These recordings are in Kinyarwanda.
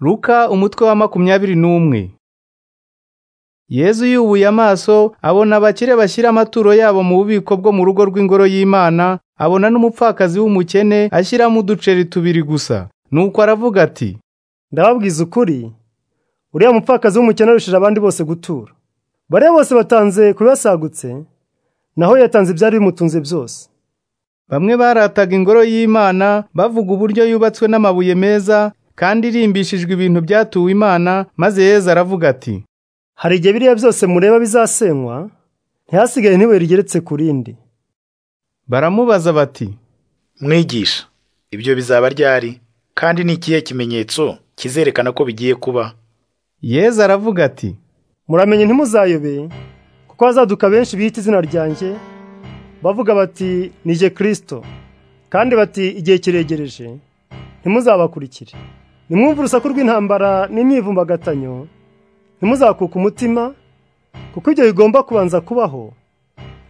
Luka umutwe wa makumyabiri n'umwe yezu yubuye amaso abona abakire bashyira amaturo yabo mu bubiko bwo mu rugo rw'ingoro y'imana abona n'umupfakazi w'umukene ashyiramo uduceri tubiri gusa nuko aravuga ati ndababwiza ukuri uriya mupfakazi w'umukene arushije abandi bose gutura bariya bose batanze kubibasagutse naho yatanze ibyari bimutunze byose bamwe barataga ingoro y'imana bavuga uburyo yubatswe n'amabuye meza kandi irimbishijwe ibintu byatuwe imana maze yezu aravuga ati hari igihe biriya byose mureba bizasenywa ntihasigaye n'ibuye rigeretse ku rindi baramubaza bati mwigisha ibyo bizaba ryari kandi ni ikihe kimenyetso kizerekana ko bigiye kuba yezu aravuga ati muramenye ntimuzayobe kuko hazaduka benshi biyita izina ryanjye bavuga bati nije kirisito kandi bati igihe kiregereje ntimuzabakurikire nimwumve urusaku rw'intambara n'imyivumbagatanyo ntimuzakuka umutima kuko ibyo bigomba kubanza kubaho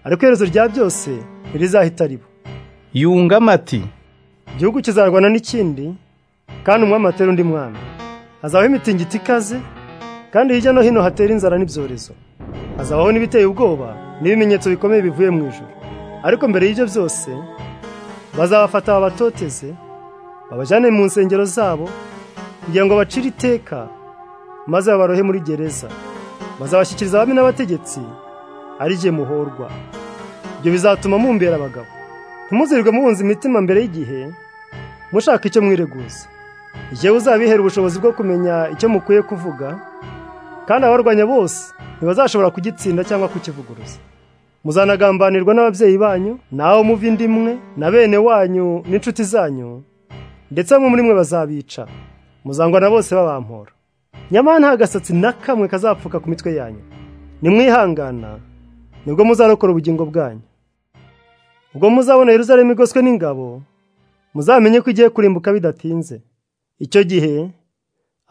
ariko iherezo rya byose ntirizahita riba yungamo ati igihugu kizarwana n'ikindi kandi umwami atera undi mwami hazabaho imitingito ikaze kandi hirya no hino hatera inzara n'ibyorezo hazabaho n'ibiteye ubwoba n'ibimenyetso bikomeye bivuye mu ijoro ariko mbere y'ibyo byose bazabafata babatoteze babajyane mu nsengero zabo kugira ngo bacire iteka maze babarohe muri gereza bazabashyikiriza abami n'abategetsi ari igihe muhorwa ibyo bizatuma mumbera abagabo ntimuzirirwe muhunze imitima mbere y'igihe mushaka icyo mwireguza igihe uzabihera ubushobozi bwo kumenya icyo mukwiye kuvuga kandi abarwanya bose ntibazashobora kugitsinda cyangwa kukivuguruza muzanagambanirwa n'ababyeyi banyu nawe muva indi imwe na bene wanyu n'inshuti zanyu ndetse bamwe muri mwe bazabica muzangwa na bose babampora nyamara nta gasatsi na kamwe kazapfuka ku mitwe yanyu nimwihangana nibwo muzarokora ubugingo bwanyu ubwo muzabona Yerusalemu igoswe n'ingabo muzamenye ko igiye kurimbuka bidatinze icyo gihe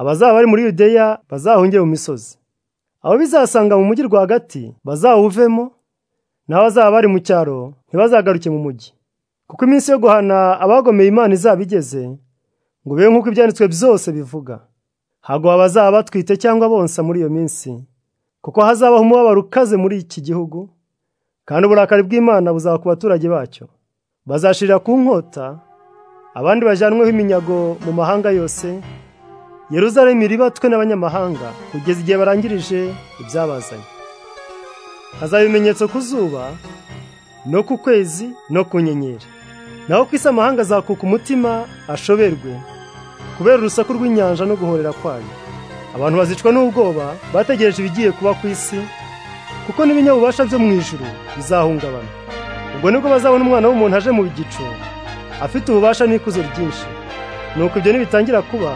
abazaba bari muri yudeya bazahungire mu misozi abo bizasanga mu mujyi rwagati bazawuvemo n'abazaba bari mu cyaro ntibazagaruke mu mujyi kuko iminsi yo guhana abagomeye imana izaba igeze ngo bibe nk'uko ibyanditswe byose bivuga ntabwo bazaba batwite cyangwa bonsa muri iyo minsi kuko hazabaho umubabaro ukaze muri iki gihugu kandi uburakari bw'imana buzaba ku baturage bacyo bazashirira ku nkota abandi bajyanweho iminyago mu mahanga yose Yeruzalemu iribatwe n'abanyamahanga kugeza igihe barangirije ibyabazanye hazaba ibimenyetso ku zuba no ku kwezi no ku nyenyeri naho ku isi amahanga azakuka umutima ashoberwe kubera urusaku rw'inyanja no guhorera kwayo abantu bazicwa n'ubwoba bategereje ibigiye kuba ku isi kuko n'ibinyabubasha byo mu ijuru bizahungabana ubwo nibwo bazabona umwana w'umuntu aje mu gicu afite ububasha n'ikuzo ryinshi nuko ibyo nibitangira kuba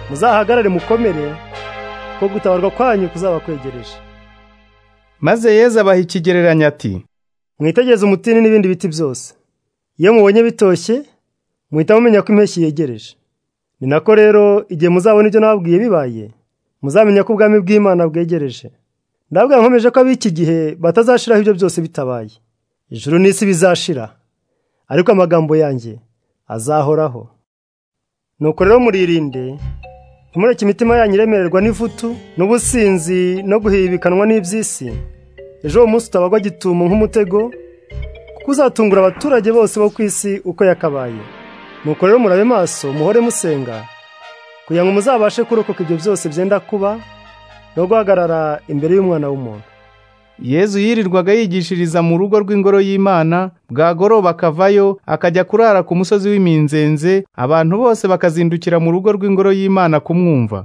muzahagarare mukomere ko gutabarwa kwanyu kuzaba kwegereje maze yezu abaha ikigereranyo ati mwitegereze umutini n'ibindi biti byose iyo mubonye bitoshye muhita mumenya ko impeshyi yegereje ni nako rero igihe muzabona ibyo nababwiye bibaye muzamenya ko ubwami bw'imana bwegereje ndabwira nkomeje ko ab'iki gihe batazashiraho ibyo byose bitabaye ijuru n'isi bizashira ariko amagambo yanjye azahoraho nuko rero muririnde ntimureke imitima yanyu iremererwa n'ivutu n'ubusinzi no guhibikanwa n'iby'isi ejo uwo munsi utabagwa gitumo nk'umutego kuko uzatungura abaturage bose bo ku isi uko yakabaye nuko rero murabe maso muhore musenga kugira ngo muzabashe kurokoka ibyo byose byenda kuba no guhagarara imbere y'umwana w'umuntu yezu yirirwaga yigishiriza mu rugo rw'ingoro y'imana bwagoroba akavayo akajya kurara ku musozi w'iminzenze abantu bose bakazindukira mu rugo rw'ingoro y'imana kumwumva